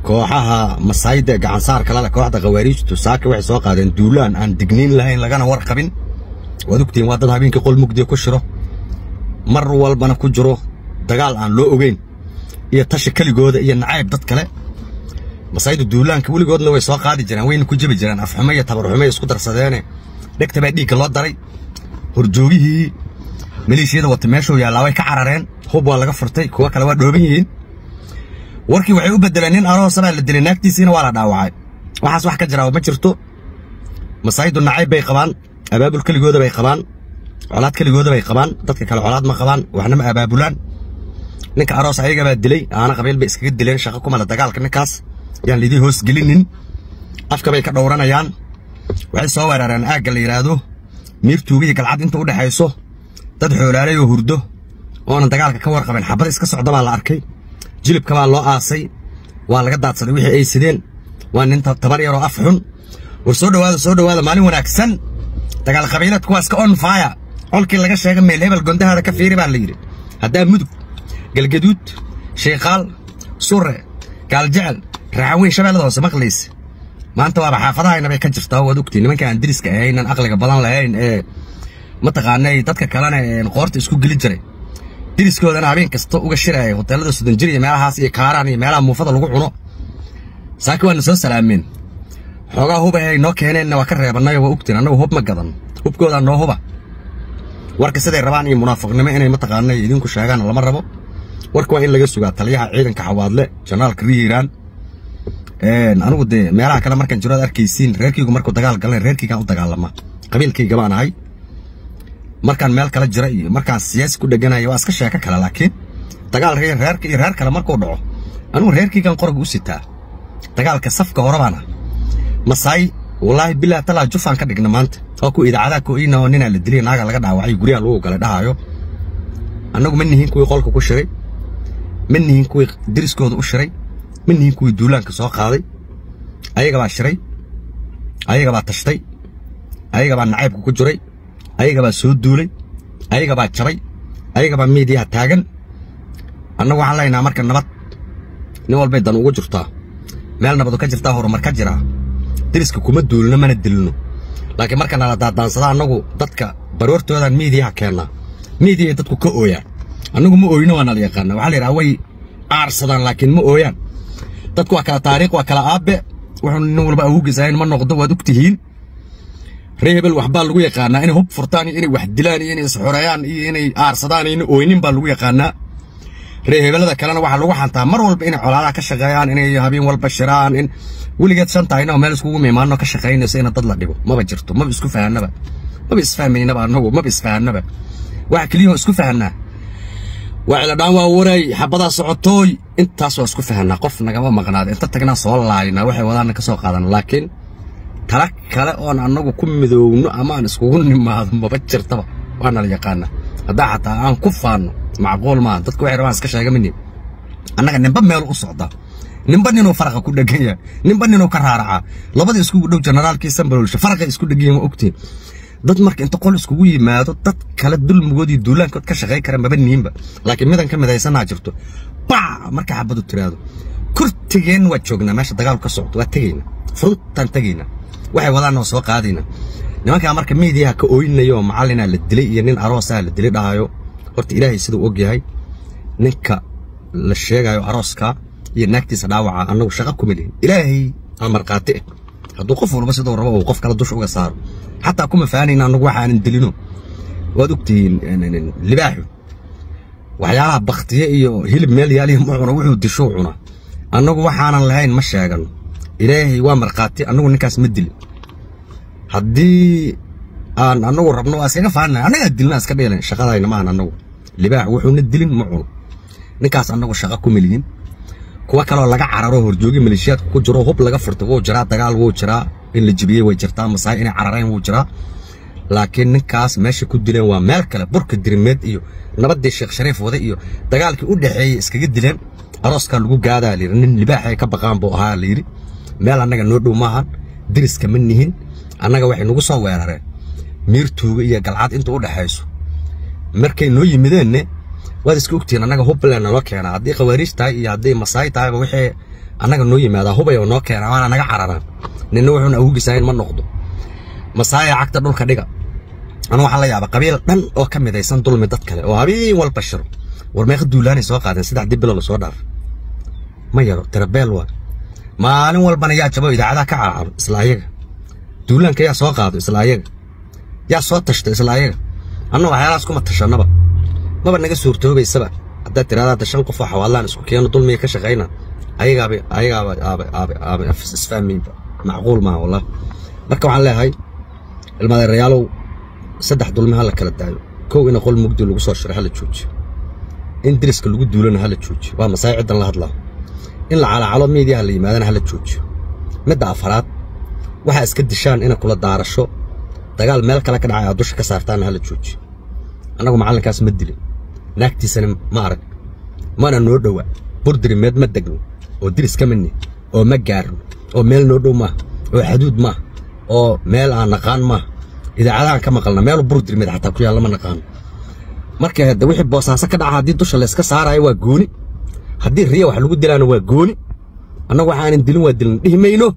kooxaha masaayda ee gacansaarka lale kooxda khawaariijtu saaka waxay soo qaadeen duulaan aan digniin lahayn lagana warqabin waad ogtihiin waa dad habeenkii qol mugdiya ku shiro mar walbana ku jiro dagaal aan loo ogeyn iyo tashi keligooda iyo nacayb dad kale masaaydu duulaanka weligoodna way soo qaadi jireen wayna ku jebi jireen afxumo iyo tabarxumo isku darsadeene dhegta baa dhiigga loo daray horjoogihii maleeshiyada wata meeshuu yaallaa way ka carareen hub waa laga furtay kuwo kale waa dhooban yihiin warkii waxay u bedeleen nin aroosa baa la dilay naagtiisiina waa la dhaawacay waxaas wax ka jiraa ma jirto masaaydu nacayb bay qabaan abaabul keligooda bay qabaan colaad keligooda bay qabaan dadka kale colaad ma qabaan waxna ma abaabulaan ninka aroos ayaga baa dilay aana qabiil bay iskaga dileen shaqo kumala dagaalka ninkaas yaan lidii hoos gelinin afka bay ka dhowranayaan waxay soo weerareen aagga la yidhaahdo miirtuuga iyo galcad inta u dhexayso dad xoolaalay oo hurdo oonan dagaalka ka warqabin xabad iska socda baa la arkay jilibka baa loo aasay waa laga daadsaday wixii ay sideen waa nin tabar yaroo af xun war soo dhowaada soo dhowaada maalin wanaagsan dagaal qabiilad kuwaas ka on fire colkii laga sheega meel hebel gondahaada ka fiiri baa la yidhi haddaa mudug galgaduud sheekaal sure gaaljecel raacaweyn shabeellada hoose maqlaysa maanta waaba xaafadahayna bay ka jirtaa waad ogtiin nimanka aan diriska ahaynan aqliga badan lahayn ee mataqaanay dadka kalena qoorta isku geli jiray diriskoodana habeen kasta uga shiraya hoteelada soddon jir iyo meelahaas iyo kaaraan iyo meelaha muufada lagu cuno saaki waana soo salaameen xoogaa huba ay noo keeneenna waa ka reebanayo waa ogtiin annagu hub ma gadan hubkoodaa noo huba warka siday rabaan iyo munaafiqnimo inay mataqaanay idinku sheegaan lama rabo warka waa in laga sugaa taliyaha ciidanka xawaadle janaalka rihiiraan anigu dee meelaha kale markaan jiro ad arkaysiin reerkaygu markuu dagaal galan reerkaygaan u dagaalama qabiilkayga baan ahay markaan meel kale jira iyo markaan siyaasi ku dheganayo waa iska sheeko kale laakiin dagaal reerka iyo reer kale markuu dhaco anigu reerkaygaan qorga u sitaa dagaalka safka hore baan ah masaay wallaahi bilaa talaa jufaan ka dhigna maanta oo ku idaacadaha ko'ina oo ninaa la dilay naaga laga dhaawacay guryaha lagu galay dhahaayo annagu ma nihin kuwii qolka ku shiray ma nihin kuwii deriskooda u shiray ma nihin kuwii duulaanka soo qaaday ayaga baa shiray ayaga baa tashtay ayaga baa nacaybka ku jiray ayaga baa soo duulay ayaga baa jabay ayaga baa miidiyaha taagan annagu waxaan leenaha marka nabad nin walbay dan ugu jirtaa meel nabadu ka jirtaa horumar ka jiraa deriska kuma duulno mana dilno laakiin marka nala daadaansada annagu dadka baroortoodan miidiyaha keennaa miidiyaay dadku ka ooyaan annagu ma ooyno waa nala yaqaana waxaa la yidhaha way aarsadaan laakiin ma ooyaan dadku waa kala taariikh waa kala aabbe wuxuu nin walba awowgiisahayn ma noqdo waad og tihiin ree hebel waxbaa lagu yaqaanaa inay hub furtaan iyo inay wax dilaan iyo inay isxoreeyaan iyo inay aarsadaan iyo inay ooynin baa lagu yaqaanaa ree hebelada kalena waxaa lagu xantaa mar walba inay colaadaha ka shaqeeyaan inay habeen walba shiraan in weligeed shan tahayna oo meel iskugu miimaano ka shaqaynayso ina dad la dhibo maba jirto maba isku fahanaba maba isfahmaynaba annagu maba isfahanaba waxa keliyahoo isku fahanaa waa ciladhaan waa waray xabadaa socotooy intaas waa isku fahanaa qof nagama maqnaada inta tagnaa soo laayna waxay wadaana ka soo qaadana laakiin tala kale oon annagu ku midoowno ama aan iskugu nimaado maba jirtaba waana la yaqaanaa haddaa xataa aan ku faanno macquul maaha dadku waxay rabaan iska sheegamini annaga ninba meel u socdaa ninba ninuu faraqa ku dhegan yahay ninba ninuu ka raaracaa labada iskugu dhow generaalkii sambalolsha faraqa isku dhegan yahay ma ogtiin dad marka inta qol iskugu yimaado dad kale dulmigoodii duulaankood ka shaqayn kara maba niinba laakiin midan ka midaysanaa jirto bac marka xabadu tiraado kurtigeen waa joognaa meesha dagaalku ka socdo waa tegayna furuntaan tegayna waxay wadaanna waa soo qaadayna nimankaa marka miidiyaha ka ooyinaya oo macallinaa la dilay iyo nin aroosaa la dilay dhahayo horta ilaahay siduu og yahay ninka la sheegayo arooskaa iyo naagtiisa dhaawaca annagu shaqo kuma lihin ilaahay aa markhaati ah hadduu qof walba siduu rabo uu qof kale dusha uga saaro xataa kuma fahanayna annagu waxaanan dilino waad ogtihiin libaaxu waxyaalaha baktiye iyo hilib meel yaalihi ma cuno wuxuu dishuu cuna annagu waxaanan lahayn ma sheegano ilaahay waa markhaati annagu ninkaas ma dilin haddii aan annagu rabno waa iskaga faanay annagaa dilna iska dheelen shaqadayna maahan annagu libaax wuxuuna dilin ma cuno ninkaas annagu shaqo kuma lihin kuwa kaloo laga cararo horjoogi maleeshiyaadka ku jiro hub laga furto wuu jiraa dagaal wuu jiraa in la jibiyey way jirtaa masaay inay carareen wuu jiraa laakiin ninkaas meesha ku dileen waa meel kale burka dirimeed iyo nabaddii sheekh shariif wade iyo dagaalkii u dhexeeyey iskaga dileen arooskaa lagu gaadaa layidhi nin libaaxay ka baqaan buu ahaa layidhi meel annaga noo dhow maahan diriska ma nihin annaga waxay nagu soo weerareen miirtuuga iyo galcad inta u dhexayso markay noo yimideenne waad iska ogtihiin annaga hubland naloo keenaa haddii khawaariij tahay iyo haddii masaay tahayba wixii annaga noo yimaadaa hubay oo noo keena waana naga cararaan ninna wuxuuna awgisahayn ma noqdo masaaya cagta dhulka dhiga anu waxaan la yaaba qabiil dhan oo ka midaysan dulmi dad kale oo habeen walba shiro war meeqa duulaanay soo qaadeen saddexdii bilo lasoo dhaaf ma yaro tirabeel waa maalin walbana yaa jabo idaacadaha ka caacabo isla ayaga duulaanka yaa soo qaado isla ayaga yaa soo tashta isla ayaga anna waxyaalahaas kuma tashanaba maba naga suurtoobaysaba haddaad tiraada hadda shan qof oo xawaalaan isku keeno dulmiga ka shaqayna ayagaaba ayagaaba aaba aaba aaba isfahmayba macquul maaha wallah marka waxaan leeyahay ilmadeerayaalow saddex dulmi ha la kala daayo kow ina qol mugdi lagu soo shiray ha la joojiyo in deriska lagu duulana ha la joojiyo waa masaai ciddan la hadlaa in la calacalo miidiyaha la yimaadana ha la joojiyo midda afaraad waxaa iska dishaan ina kula daarasho dagaal meel kale ka dhacay aad dusha ka saartaana ha la joojiyo annagu macallinkaas ma dilin naagtiisana ma arag mana noo dhowa burdirimeed ma degno oo diris ka midni oo ma gaarno oo meel noo dhow maaha oo xaduud maaha oo meel aan naqaan maaha idaacadahan ka maqalna meel burdirimeed xataa ku yaalla ma naqaano marka hadda wixii boosaaso ka dhaca haddii dusha layska saarayo waa gooni haddii riya wax lagu dilaana waa gooni annagu waxaanan dilin waa dilin dhihi mayno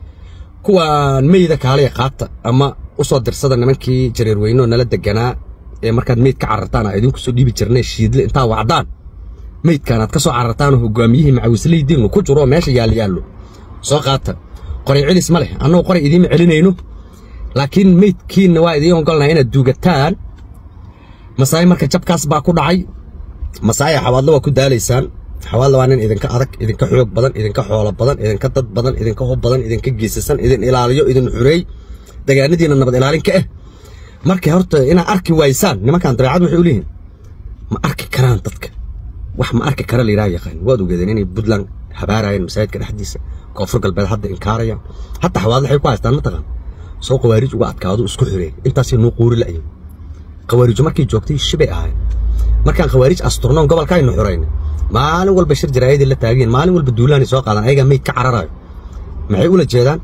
kuwaan meyda kaalaya qaata ama u soo dirsada nimankii jareer weynoo nala deganaa ee markaad meyd ka carartaan aa idinku soo dhiibi jirnay shiidle intaa wacdaan meydkaan aad ka soo carartaanoo hogaamiyihii macawislaydiinnu ku jiro oo meesha yaalla yaallo soo qaata qoray celis ma leh annagu qoray idiima celinayno laakiin meydkiinna waa idiin ogolnahay inaad duugataan masaai marka jabkaas baa ku dhacay masaaya xawaadlo waa ku daalaysaan xawaadlo waa nin idinka adag idinka xoog badan idinka xoolo badan idinka dad badan idinka hub badan idinka geesasan idin ilaaliyo idin xureey dagaanadiina nabad ilaalin ka ah markay horta inaad arki waysaan nimankan dabeecad waxay u leeyihin ma arki karaan dadka wax ma arki kara layidhaha yaqaan waad ogeedeen inay puntland habaarayeen masaajidka dhexdiisa koonfur galbeed hadda inkaarayaan hataa xawaadlo waxay ku haystaan mataqaan soo qawaarij uga adkaado isku xireen intaasay nuu quuri la'yin qawaarijo markay joogtay shibay ahayn markaan khawaarij asturnoon gobolka aynu xurayna maalin walba shir jaraayadii la taageen maalin walba duulaanay soo qaadaan ayagaa meyd ka cararayo maxay ula jeedaan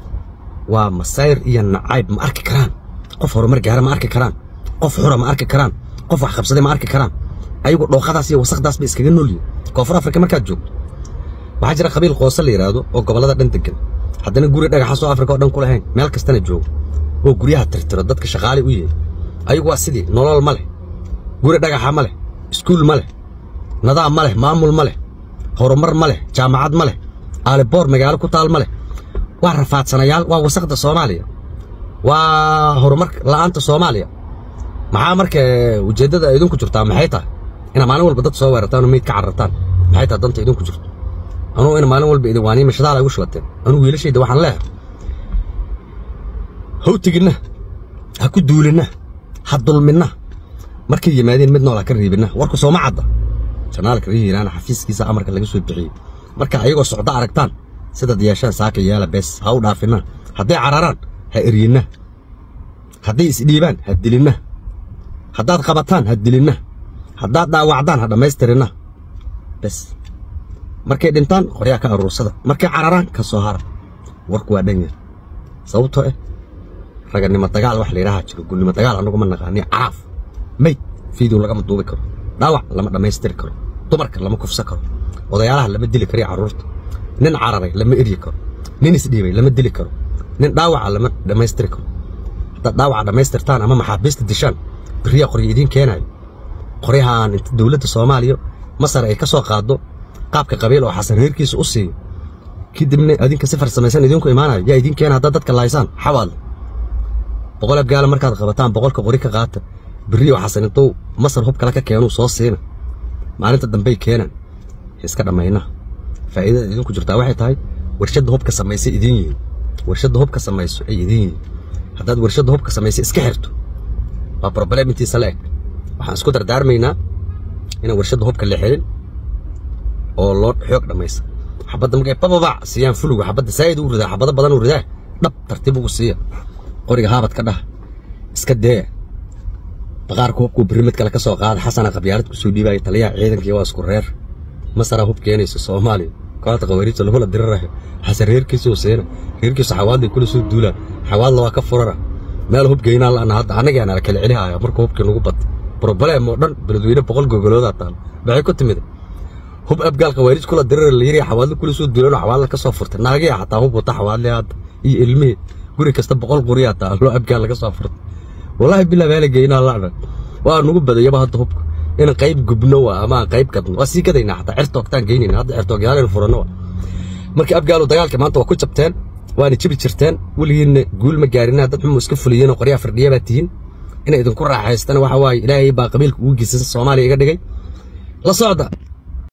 waa masayr iyo nacayb ma arki karaan qof horumar gaara ma arki karaan qof xura ma arki karaan qof wax qabsaday ma arki karaan ayagu dhooqadaas iyo wasaqdaas bay iskaga noolyihin koonfur afrika markaad joogto waxaa jira qabiil qoose la yidhaahdo oo gobollada dhan degan haddana guri dhagaxa soo afrika oo dhan ku lahayn meel kastana joogo oo guryaha tirtiro dadka shaqaale u yahay ayagu waa sidii nolol ma leh guri dhagaxa ma leh iskuul ma leh nadaam ma leh maamul ma leh horumar ma leh jaamacad ma leh aaliboor magaalo ku taal ma leh waa rafaadsanayaal waa wasaqda soomaaliya waa horumar la'aanta soomaaliya maxaa marka ujeeddada idinku jirtaa maxay tahay inaad maalin walba dad soo weerartaan oo meyd ka carartaan maxay tahay danta idinku jirto anugu ina maalin walba idin waaniima shadaal ay ugu shubateen anugu wiilashayda waxaan leeyahay hawtiginna ha ku duulinna ha dulminna markay yimaadeen mid nool ha ka riibinna warku sooma cadda janaalka rii hiiraana xafiiskiisa amarka laga soo bixiyey marka ayagoo socdo aragtaan sidaad yeeshaan saaka yeela bees ha u dhaafinna hadday cararaan ha eryinna hadday isdhiibaan ha dilinna haddaad qabataan ha dilinna haddaad dhaawacdaan ha dhammaystirinna bes markay dhintaan qoryaa ka aruursada markay cararaan ka soo hara warku waa dhan yar sababtoo ah raganimo dagaal wax layidhaha jiro gulnimo dagaal annagu ma naqaani caraaf mayd fiidow lagama duubi karo dhaawac lama dhammaystiri karo dumarka lama kufsan karo odayaalaha lama dili karo carruurta nin cararay lama eryi karo nin isdhiibay lama dili karo nin dhaawaca lama dhammaystiri karo haddaad dhaawaca dhammaystirtaan ama maxaabiista dishaan beriyaa qoryo idiin keenaayo qoryahaan inta dowladda soomaaliya masar ay ka soo qaaddo qaabka qabiil oo xasan reerkiisa u siiyo kadibna adinka si farsamaysan idinku imaanayo yaa idiin keena haddaad dadka laaysaan xawaadle boqol abgaala markaad qabataan boqolka qori ka qaata beriyo xasan intuu masar hub kale ka keenuu soo siina maalinta dambey keenaan iska dhammayna faa'iidada idinku jirtaa waxay tahay warshadda hubka samaysay idiin yihiin warshadda hubka samayso ay idiin yihiin haddaad warshadda hubka samaysay iska xirto waa problem intiisa la eg waxaan isku dardaarmaynaa inaan warshadda hubka la xirin oo loo xoog dhammaysa xabadda markay bababac siiyaan fuluga xabadda saa'id u ridaa xabado badan u ridaa dhab tartiib ugu siiya qoriga haabad ka dhah iska dee baqaarka hubkuu berri mid kale ka soo qaada xasana qabyaalad ku soo dhiibaya taliyaha ciidankii waa isku reer masaraa hub keenaysa soomaaliya kooxda qawaariijta lagula dirirayo xasan reerkiisuu siina reerkiisu xawaadlay kula soo duulaan xawaadla waa ka furara meel hub geynaa la'ana hadda anagaana la kala celihaya marka hubkii nagu batay broblem oo dhan beledweyne boqol gogoloodaa taalo maxay ku timid hub abgaal khawaarij kula dirar la yiri xawaadlo kula soo duulano xawaadlo ka soo furtay naagay xataa hub wata xawaadle hadda iyo ilmihii guri kasta boqol qori hataa loo abgaal laga soo furtay wallaahi bilaa baa la geynaa lacna waa nugu badayaba hadda hubka in qayb gubno waa ama qayb gadno waa sii gadaynaa xataa cirtoogtaan geynayna hadda cirtoogyaaleen furano marka abgaalu dagaalka maanta waa ku jabteen waana jibi jirteen weligiinna guul ma gaarinaa dad xumu iska fuliyeen oo qoryaa firdhiya baa tihiin inay idinku raaxaystaan waxa waaye ilaahay baa qabiilka ugu geysan soomaaliya iga dhigay la socda